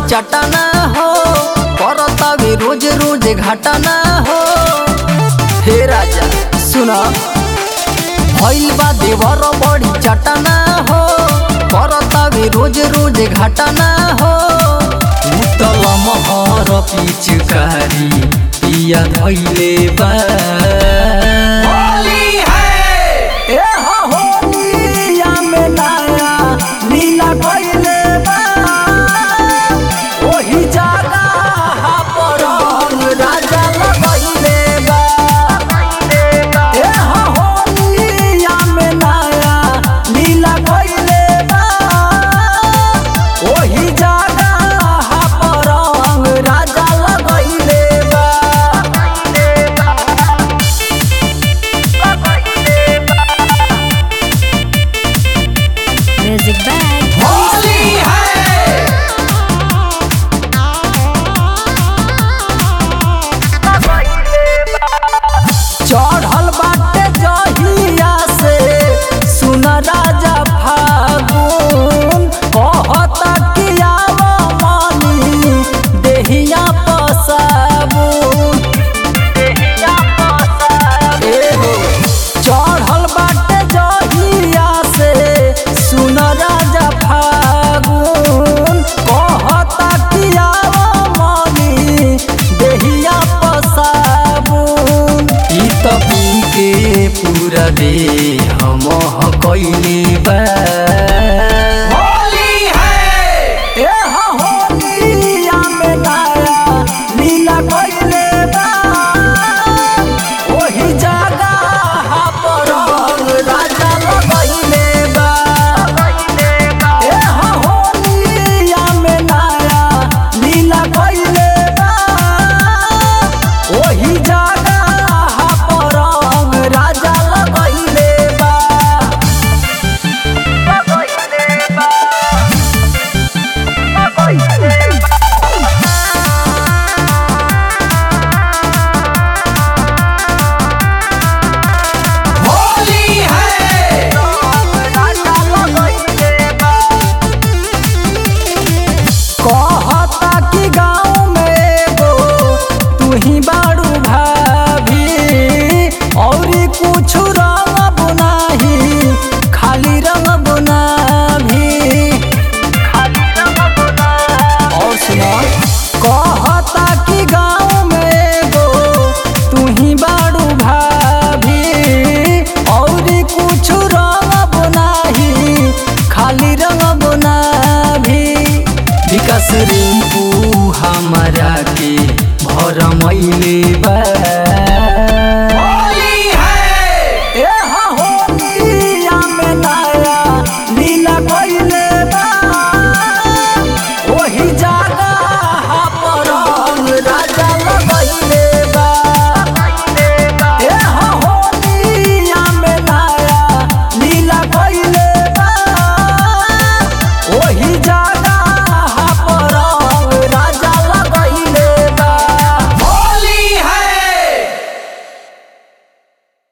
चटना हो करतावे रोज रोज घटना हो हे राजा सुना भइल बा देवर बड़ी चटना हो करतावे रोज रोज घटना हो उतल महर पिचकारी पिया धैले बा ए हो होलिया में नया लीला कइले बा ओही जगह पर हम राजा लगइले बा ए हो होलिया में नया लीला कइले बा ओही जगह पर हम राजा लगइले बा Music by होली है चढ़ल बाटे जहिया से सुन राजा फागुन कहता कि आव मनी देहिया पसाबुन एहो चढ़ल बाटे जहिया से सुन राजा फागुन कहता कि आव मनी देहिया पसाबुन ई त पी के पूरा दे हम कइले बा होली है ए हो होलिया में नया लीला कइले बा ओही जगह पर हम राजा लगइले बा ए हो होलिया में नया लीला कइले बा ओही जगह पर हम राजा लगइले बा होली है कहता कि गाँव में एगो तू ही बाड़ू भाभी और कुछ रंग बुनाही खाली रंग बुनाभी और सुना कहता कि गाँव में एगो तू ही बाड़ू भाभी और कुछ रंग बुनाही खाली रंग बुनाभी विकास रिंकू हमारा के भर मैले बा